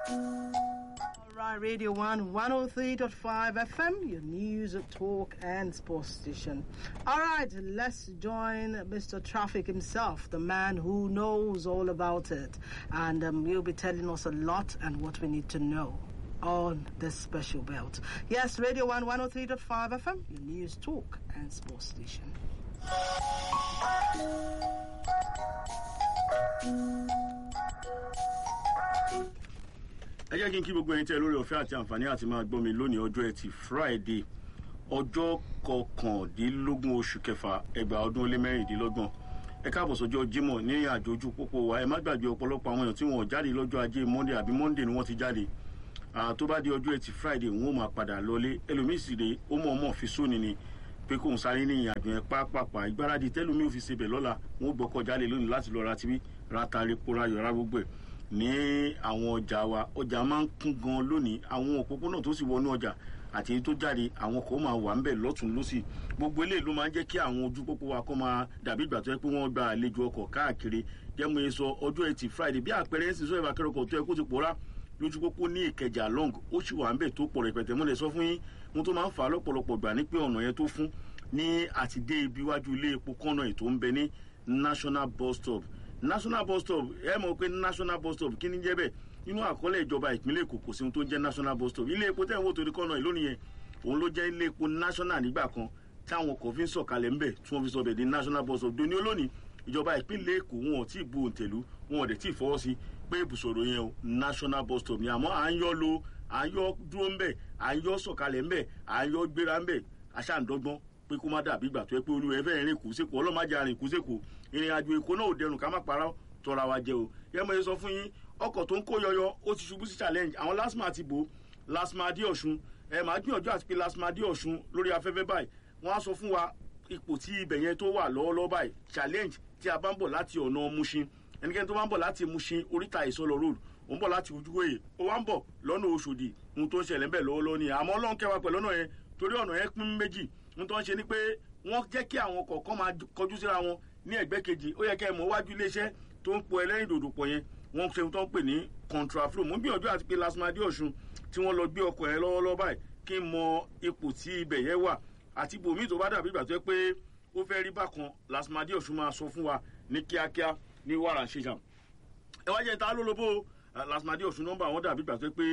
Right, Radio 1 103.5 FM, your news, talk, and sports station. All right, let's join Mr. Traffic himself, the man who knows all about it. And um, he'll be telling us a lot and what we need to know on this special belt. Yes, Radio 1 103.5 FM, your news, talk, and sports station. ẹ jẹ́ kí n kí gbogbo ẹyin tẹ́ lórí ọ̀fẹ́ àti àǹfààní àti máa gbọ́ mi lónìí ọjọ́ ẹtì friday ọjọ́ kọkàndínlógún oṣù kẹfà ẹgbàá ọdún ó lé mẹ́rìndínlọ́gbọ̀n ẹ káàbọ̀ sọ́jọ́ jímọ̀ ní àjò ojú pópó wa ẹ má gbàgbé ọ̀pọ̀lọpọ̀ àwọn èèyàn tí wọn ò jáde lọ́jọ́ ajé monday àbí monday ni wọ́n ti jáde tó bá di ọjọ́ ẹtì friday wọn ò máa padà lọlé ẹlòmíì sì rè ó mọ̀ ọmọ fi sóni ni pé kóun sáré ní ìyàjò yẹn pápápá ìgbáradì tẹ́lómi ò fi ṣe bẹ̀ lọ́la wọn ò gbọ́kọ̀ jáde lónìí láti lọ ra tibí ra tari pora yọra gbogbo ẹ̀ ní àwọn ọjà wa ọjà máa ń kún gan lónìí àwọn òpópónà tó sì wọnú ọjà àti èyí tó jáde àwọn kan máa wà ń bẹ̀ lọ́tún lọ́sì gbogbo eléyìí ló máa ń jẹ́ kí àwọn ojú pópó wa kó máa dàbí ìgbà tó yẹ pé wọ́n gba àlejò ọkọ̀ káàkiri jẹ́mu yẹn sọ ọjọ́ ẹtì friday bí àpẹẹrẹ ẹ̀sìn sọ́yìn akẹ́rọ̀kọ̀ tó yẹ kó ti pòórá lójú pópó ní ìkẹjà long ó sì wà ń bẹ̀ tó pọ̀ rẹpẹtẹ mo lè sọ fún yín mo tó máa ń fà á lọ́pọ̀lọpọ̀ gbà ní pé ọ̀nà yẹn tó fún ní àtidé ibi iwájú ilé epo kọ́nà ètò ń bẹ ní national bus stop national bus stop ẹ mọ̀ pé national bus stop kí ni jẹ́ bẹ́ẹ̀ nínú àkọọ́lẹ̀ ìjọba ìpínlẹ̀ èkó kò sí ohun tó ń jẹ́ national bus stop ilé epo tẹ̀ ń wò torí kọ́nà ìlónìí yẹn òun ló jẹ́ ilé epo national nígbà kan táwọn kò fi ń sọ̀kalẹ̀ ńbẹ̀ tí wọ́n fi sọ bẹ̀ di national bus stop doni olónìí ìjọba ìpínlẹ̀ èkó wọn ò tí ì bu òǹtẹ̀lú wọn ò dẹ̀ tí ì fọwọ́ sí pé ibùsọ̀rọ̀ yẹn o national bus stop ni àmọ́ à ń yọ lo à ń yọ dúró ńbẹ̀ à ń yọ sọ̀kalẹ̀ ńbẹ̀ à ń yọ gbéra ńbẹ̀ aṣáǹdọ́gbọ́n pé kó má dàbí ìgbà tó yẹ pé olúwa ẹ fẹ́ rìn kù sékòó ọlọ́màjà rìn kù sékòó ìrìn àjò èkó náà ò dẹrùn ká má parọ́ tọ́ra wa jẹ o yẹ mo yẹ sọ fún yín ọkọ̀ tó ń kó yọyọ ó ti ṣubú sí challenge àwọn lasma ti bò lasma dé ọ̀ṣun ẹ máa gbìyànjú àti pé lasma dé ọ̀ṣun lórí afẹ́fẹ́ báyìí wọ́n á sọ fún wa ipò tí ibẹ̀ yẹn tó wà lọ́wọ́lọ́wọ́ báyìí challenge tí a bá ń bọ̀ láti ọ̀nà mushin ẹnikẹ́ni tó bá ń bọ̀ láti mushin oríta ìsọlọ road ó ń bọ̀ láti ojúwòye ó wá ń bọ̀ lọ́nà oṣòdì ohun tó ń ṣẹlẹ̀ ń bẹ̀ lọ́wọ́lọ́wọ́ ni àmọ́ ọlọ́run kẹwàá pẹ̀lú ọ̀nà yẹn torí ọ̀nà yẹn pín méjì ohun tó ń ṣe ni pé wọ́n jẹ́ kí àwọn kọ̀ọ̀kan máa kọjú síra wọn ní ẹ̀gbẹ́ kejì ó yẹ kẹ́ ẹ mọ̀ wájú iléeṣẹ́ tó ń po ẹlẹ́rìn dòdò pọ̀ yẹn wọ́n ṣe tó ń pè ní contraflow mo ń gbìyànjú àti pé lasmadi ọ̀ṣun tí wọ́n lọ gbé ọkọ̀ yẹn lọ́wọ́lọ́wọ́ báyìí kí n mọ ipò tí ibẹ̀ yẹn wà àti ibòmíì tó bá dàbí ìgbà tó yẹ pé ó fẹ́ rí bákan lasmadi ọ̀ṣun máa sọ fún wa ní kíákíá ní wàrà ṣèṣà ẹ wá jẹ́ ta lólobó lasmadi ọ̀ṣun nọ́mbà wọn dàbí ìgbà tó yẹ pé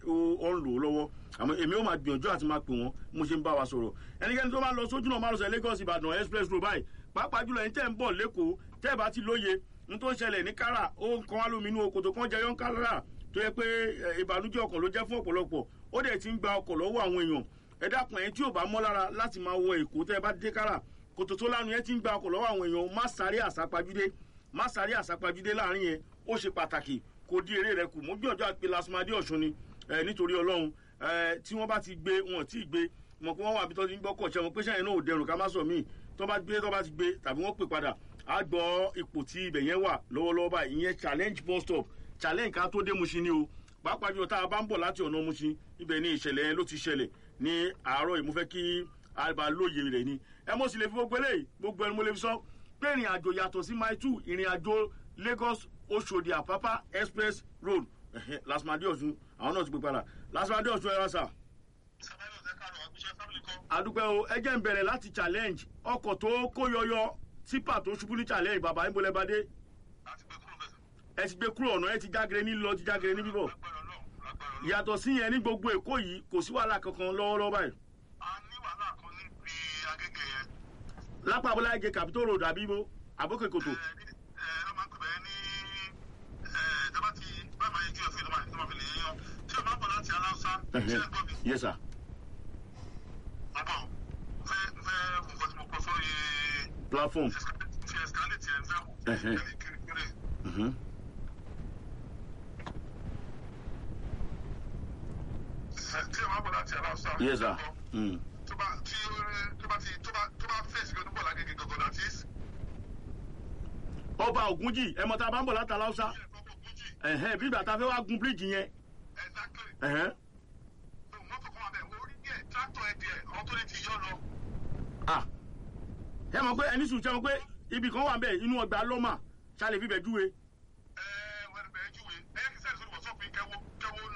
ó ń lò ó lọ́wọ́ àmọ́ èmi ó máa gbìyànjú àti máa pè wọ́n mo ṣe ń bá wa sọ̀rọ̀ ẹnikẹ́ni tó bá lọ sójú náà máa lọ sọ lagos ìbàdàn express road báyìí pàápàá jùlọ ẹni tẹ́ ń bọ̀ lẹ́kọ̀ọ́ tẹ́ ẹ bá ti lóye n tó ń ṣẹlẹ̀ ní kára ó ń kan wá lóminú okòtò kan jẹyọ ń kára tó yẹ pé ìbànújẹ́ ọkàn ló jẹ́ fún ọ̀pọ̀lọpọ̀ ó dẹ̀ ti ń gba ọkọ̀ lọ́wọ́ àwọn èèyàn ẹ dákun ẹ̀yin tí ò bá mọ́ lára láti máa wọ èkó tẹ́ ẹ bá dé kára kòtò tó lánàá yẹn ti ń gba ọkọ̀ lọ́wọ́ àwọn èèyàn má sáré àsápajúdé má sáré àsápajúdé láàrin yẹn ó ṣe pàtàkì kò di eré rẹ kù mo gbìyànjú àti pé lasmadi ọ̀ṣun ni nítorí ọlọ́run tí wọ́n bá ti gbé wọn tí ì gbé mọ̀ pé wọ́n wà bí tó ti ń gbọ́kọ̀ ṣẹ́ wọn pé sẹ́yìn náà ò dẹrùn ká má sọ míì tó bá gbé tó bá ti gbé tàbí wọ́n pè padà á gbọ́ ipò tí ibẹ̀ yẹn wà lọ́wọ́lọ́wọ́ báyìí ìyẹn challenge bus stop challenge ká tó dé musin ni o pàápàá jùlọ tá a bá ń bọ̀ láti ọ̀nà musin ibẹ̀ ni ìṣẹ̀lẹ̀ yẹn ló ti ṣẹlẹ̀ ní àárọ̀ yìí mo fẹ́ kí àbá lóye rẹ̀ ni ẹ mo sì lè fi gbogbo eléyìí gbogbo ẹni mo lè fi sọ pé ìrìn àjò yàtọ̀ sí mile two ìrìn àjò lagos oṣòdì àpápá express road lasmadi ọ̀sùn àwọn náà ti pè padà lasmadi ọ̀sùn ẹ̀rọ sà adúpẹ́ o ẹ jẹ́ ń bẹ̀rẹ̀ láti challenge ọkọ̀ tó kó yọyọ tipa tó ṣubú ní challenge bàbá ń bolẹ̀ bá dé. ẹ ti gbé kúrò ọ̀nà ẹ ti jágere ní lọ ti jágere ní bíbọ̀. yàtọ̀ sí yẹn ní gbogbo èkó yìí kò sí wàhálà kankan lọ́wọ́lọ́wọ́ báyìí. a ní wàhálà kan níbi agége yẹn. lápá abúlé agé capitol road àbí ibo àbókè kòtò. ẹ ẹ ẹ ló máa ń pè bẹ́ẹ̀ ní ẹ dábàá ti bá máa yẹ kí ọ̀fìn ló máa fi lè yan tí o máa bọ̀ láti aláṣà ṣe é gbọ́ mi. yes sir. Bàbá o, fẹ́ fẹ́ nǹkan tí mo kọ sórí platform. fi escalate ẹ̀ fẹ́ wò. Ẹ̀hẹ́. Kiri kiri kiri. Mhm. Ẹ, Tí o máa bọ̀ láti aláṣà. yes sir. Mm. Tó bá tí ó rí- tó bá ti tó bá tó bá fèsì lónìí bọ̀ lágége gangan that is. ọba ògúnjì ẹ mọ tá a bá ń bọ̀ látà láwùsá Ilé ẹ̀kọ́ kò gúnjì. ẹ̀hẹ́n bí ìgbà tá a fẹ́ wá gun bíríìjì yẹn Exactly. ẹ̀hẹ́n So, Mọ́tò kan wà bẹ́ẹ̀, orí díẹ̀, tractor ẹ̀ díẹ̀, àwọn tó lè ti yọ lọ. ah ẹ mọ̀ pé ẹni sùn ṣe mọ̀ pé ibì kan wà bẹ́ẹ̀ inú ọgbà lọ́mà ṣáà lè fi bẹ̀ júwe Ẹ wẹ́n bẹ̀ẹ́ júwe. Ẹ yẹ kí sẹ́yìn sórí wọ̀sọ́ọ̀pù yín kẹ́wọ́ kẹ́wọ́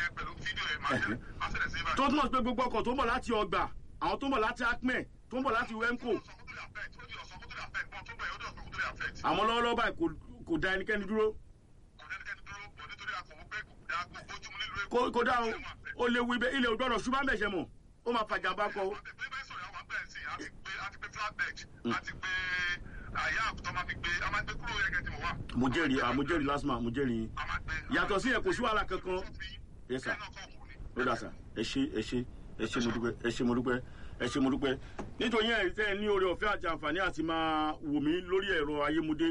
yẹn pẹ̀lú fídíò yẹn máa ṣẹlẹ̀ máa ṣẹlẹ̀ sí ibà. tó túmọ̀ sí pé gbogbo ọkọ̀ tó ń bọ̀ láti ọgbà àwọn tó ń bọ̀ láti acme tó ń bọ̀ láti wemco àmọ́ lọ́wọ́lọ́wọ́ báyìí kò- kò da ẹnikẹ́ni dúró kó kó dá o ó léwu ibẹ̀ ilé ògbọ́dọ̀ ṣùgbọ́n bẹ̀ṣẹ̀ mọ̀ ó máa fàjàmbá kọ o. mo jẹ́rìí ah, mo jẹ́rìí lásìmọ̀ mo jẹ́rìí yín. yàtọ̀ sí ẹ̀ kò sí wàhálà kankan yes sir ó dà sà ẹ ṣe ẹ ṣe ẹ ṣe mo dúpẹ́ ẹ ṣe mo dúpẹ́ ẹ ṣe mo dúpẹ́ nítorí ẹ̀ tẹ́ ẹ ní oore ọ̀fẹ́ àti àǹfààní àti máa wò mí lórí ẹ̀rọ ayémudé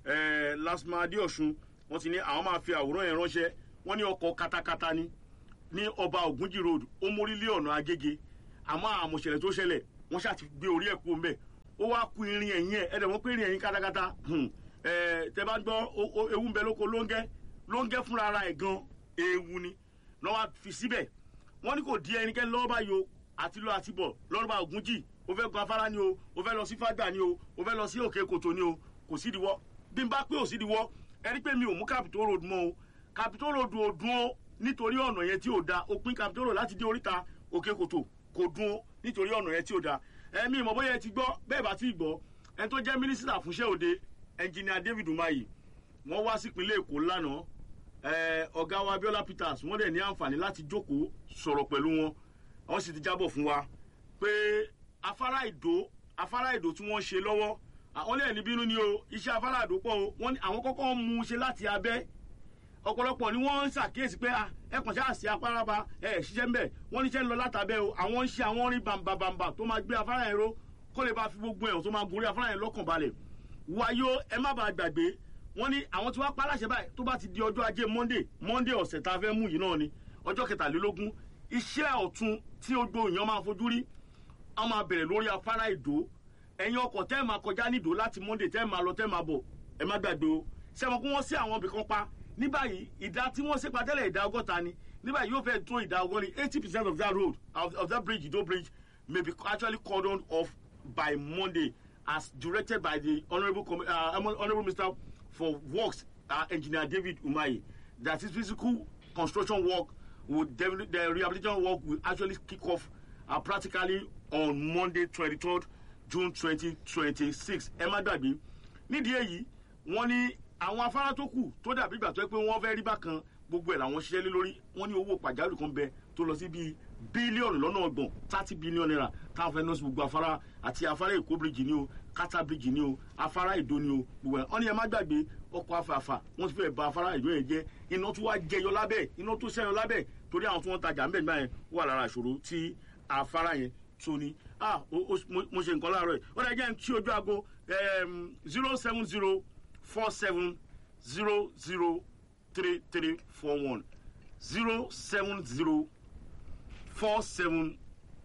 ẹ̀ lásìmọ̀ adéọ̀sùn wọ́n ti ní àwọn máa fi àwòrán yẹn ránṣẹ́ wọ́n ní ọkọ̀ katakata ni ní ọba ògúnjì road ó mórí lé ọ̀nà agége àmọ́ àmọ̀ṣẹ̀lẹ̀ tó ṣẹlẹ̀ wọ́n ṣáà ti gbé orí ẹ̀ kú mbẹ́ ó wá ku irin ẹ̀yìn ẹ̀ ẹ̀dẹ̀ wọ́n pé irin ẹ̀yìn katakata hmm, ẹ̀ tẹ́ bá gbọ́ o- o- ewu ń bẹ lóko lóńgẹ́ lóńgẹ́ fúnra ara ẹ̀ gan ewu ni lọ́wọ́ á fi síbẹ̀ wọ́n ní kò di ẹnikẹ́ni lọ́wọ́ báyìí o àti lọ àti bọ̀ lọ́rùbá ògúnjì o fẹ́ gun afárá ni o o fẹ́ lọ sí fàgbà ni o o fẹ́ lọ sí òkè kòtò ni o kò sídìíwọ́ bí n bá pé ò sídìíwọ́ ẹni pé mi ò mú capitol road mọ́ o capitol road ò dún o nítorí ọ̀nà yẹn tí ò da òpin capitol road láti dé oríta òkè kòtò kò dún o nítorí ọ̀nà yẹn tí ò da ẹ̀mí ìmọ̀ bóyá ẹ ti gbọ́ bẹ́ẹ̀ bá ti gbọ́ ẹni tó jẹ́ mínísítà fúnṣẹ́ òde ẹnjìnìà david umahi wọ́n wá sípínlẹ̀ èkó lánàá ẹ, ọ̀gá wa abiola peters wọ́n dẹ̀ ní àǹfààní láti jókòó sọ̀rọ̀ pẹ̀lú wọn wọ́n sì ti jábọ̀ fún wa pé afárá ìdó afárá ìdó tí wọ́n ṣe lọ́wọ́ àwọn lẹ́yìn níbínú ni o iṣẹ́ afárá ìdó pọ̀ o wọ́n ní àwọn kọ́kọ́ ń mú un ṣe láti abẹ́ ọ̀pọ̀lọpọ̀ ni wọ́n ń ṣàkíyèsí pé ah, ẹ kàn ṣáà sí apáraba ẹ ẹ̀ ṣiṣẹ́ ńbẹ̀ wọ́n níṣẹ́ ń lọ látàbẹ́ o àwọn ń ṣe àwọn orin bàǹbàǹbà tó máa gbé afárá yẹn ró kó lè bá fi gbogbo ẹ̀hún tó máa gorí afárá yẹn lọ́kàn balẹ̀ wáyó ẹ má bàa gbàgbé wọ́n ní àwọn tí wọ́n pa láṣẹ báyìí tó bá ti di ọjọ́ ajé monday monday ọ̀sẹ̀ tá a fẹ́ mú yìí náà ni ọjọ́ kẹtàlélógún iṣẹ́ ọ̀tun tí gbogbo èèyàn máa fojú rí a máa bẹ̀rẹ̀ lórí afárá ìdó ẹ̀yin ọkọ̀ tẹ́ ẹ̀ máa kọjá nídò láti monday tẹ́ ẹ̀ máa lọ tẹ́ ẹ̀ máa bọ̀ ẹ má gbàgbé o sẹ́wọ̀n kí wọ́n sí àwọn ibì kan pa ní báyìí ìdá tí wọ́n ṣèpà tẹ́lẹ̀ ìdá ọgọ́ta ni ní báyìí yóò fẹ́ tó ìdá ọgọ́rin eighty percent of that road of, of that bridge ìdó bridge may be actually cordoned off by monday as directed by the honourable Com- uh, honourable minister for works uh, engineer david umahi that is physical construction work would definitely the rehabilitation work will actually kick off uh, practically on monday twenty-third june twenty twenty-six ẹ má gbàgbé nídìí èyí wọ́n ní àwọn afárá tó kù tó dàbí ìgbà tó yẹ pé wọ́n fẹ́ rí bákan gbogbo ẹ̀ làwọn ṣiṣẹ́ lé lórí wọ́n ní owó pàjáwìrì kan bẹ tó lọ sí bíi bílíọ̀nù lọ́nà ọgbọ̀n thirty billion naira táwọn fẹ́ nọ́ọ̀sì gbogbo afárá àti afárá èkó bíríjì ni o kátà bíríjì ni o afárá ìdó ni o gbogbo ẹ̀ wọ́n ní ẹ má gbàgbé ọkọ̀ afàfà wọ́n ti fẹ́ ba afárá ìdó yẹn jẹ́ iná tó wá jẹyọ lábẹ́ iná tó sẹ́yọ lábẹ́ torí àwọn tí wọ́n tajà ńbẹ̀ nígbà yẹn wà lára ìṣòro tí afárá yẹn tó ní ah o- o- mo mo ṣe nǹkan láàárọ̀ yìí ó dẹ̀ jẹ́ tí ojú aago zero seven zero four seven zero zero three three four one zero seven zero four seven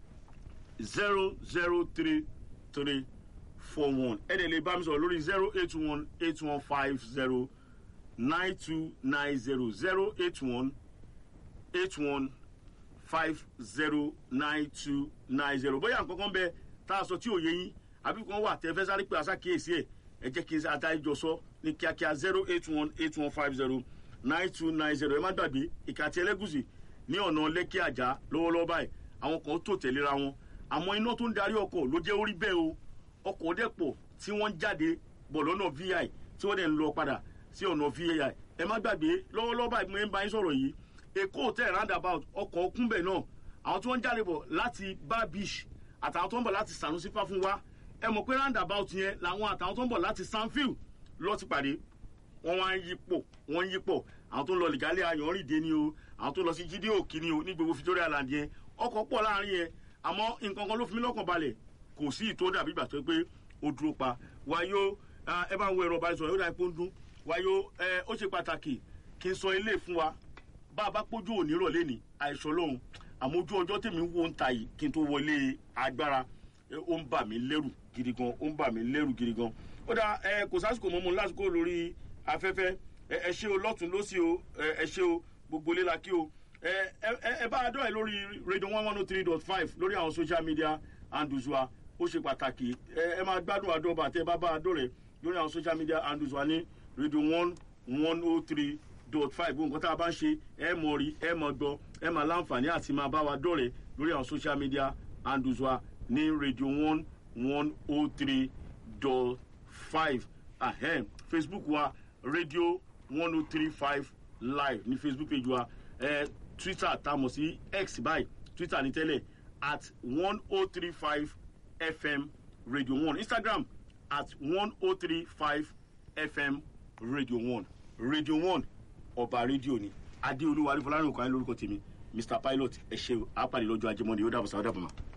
zero zero three three four one ẹ dẹ̀ lè bá mi sọ̀rọ̀ lórí zero eight one eight one five zero nine two nine zero zero eight one eight one five zero nine two nine zero bóyá nǹkan kan bẹ tá a sọ tí ò yé yín àbí kan wà tẹ fẹ́ sáré pé àṣàkíyèsí ẹ̀ ẹ jẹ́ kí n àtàjọ sọ ní kíákíá zero eight one eight one five zero nine two nine zero ẹ má gbàgbé ìkàtí ẹlẹ́gùsì ní ọ̀nà lẹ́kí àjà lọ́wọ́lọ́wọ́ báyìí àwọn kan tó tẹ̀léra wọn àmọ́ iná tó ń darí ọkọ̀ ló jẹ́ orí bẹ́ẹ̀ o ọkọ̀ dẹ́pọ̀ tí wọ́n ń jáde bọ̀ lọ́nà vi tí wọ́n dẹ̀ ń lọ padà sí ọ̀nà vi ẹ má gbàgbé lọ́wọ́lọ́wọ́ báyìí mo ń bá yín sọ̀rọ̀ yìí èkó hotel roundabout ọkọ̀ kúnbẹ̀ náà àwọn tí wọ́n ń jáde bọ̀ láti bar beach àtàwọn tó ń bọ̀ láti sanusi fáfúnwá ẹ mọ̀ pé roundabout yẹn làwọn àtàwọn tó ń bọ̀ láti sanfield lọ ti pàdé wọ́n wá ń yípo wọ́n ń yípo àwọn tó ń lọ lìgálẹ̀ ayọ̀rìndé ni o àwọn tó lọ sí jíde òkì ni o ní gbogbo victoria land yẹn ọkọ̀ pọ̀ láàrin yẹn àmọ́ nǹkan kan ló fi mí lọ́kàn balẹ̀ kò sí ìtò dàbí ìgbà tó yẹ pé ó dúró pa wáyó ẹ bá ń wo ẹ̀rọ ìbánisọ̀rọ̀ yóò dà pé ó ń dún wáyó ẹ ó ṣe pàtàkì kí n sọ ilé fún wa bá a bá pójú òní rọ̀lẹ́ ní àìsàn lóhun àmọ́ ojú ọjọ́ tèmi wo ń ta yìí kí n tó wọlé agbára ẹ, ó ń bà mí lẹ́rù gidi gan ó ń bà mí lẹ́rù gidi gan ó dà ẹ kò sásìkò mọ́ mu lásìkò lórí afẹ́fẹ́ ẹ ẹ ṣe o lọ́tún lọ́sí o ẹ ẹ ṣe o gbogbo ilé la kí o ẹ ẹ ẹ bá a dọ́ ẹ lórí radio one one oh three dot five lórí àwọn social media handles wa ó ṣe pàtàkì ẹ ẹ máa gbádùn àdọ́bà tẹ bá bá a dọ́ rẹ lórí àwọn social media handles wa ní radio one one oh three dot five gbogbo nǹkan tá a bá ń ṣe ẹ mọ̀ rí ẹ mọ̀ gbọ́ ẹ máa láǹfààní àti máa bá wa dọ̀rẹ́ lórí àwọn social media handles wa ní radio one one oh three dot five ahem facebook wa radio one oh three five live ní facebook page wa eh, twitter tá a mọ̀ sí x báyìí twitter ní tẹ́lẹ̀ at one oh three five fm radio one instagram at one oh three five fm radio one radio one ọba rédíò ni adéolúwa arífọlárìn òkàn lórúkọ tèmi mr pilot ẹ ṣe àpàdé lọ́jọ́ ajé mọ́ni ó dàbọ̀ sáwọ́ dàbọ̀ mọ́.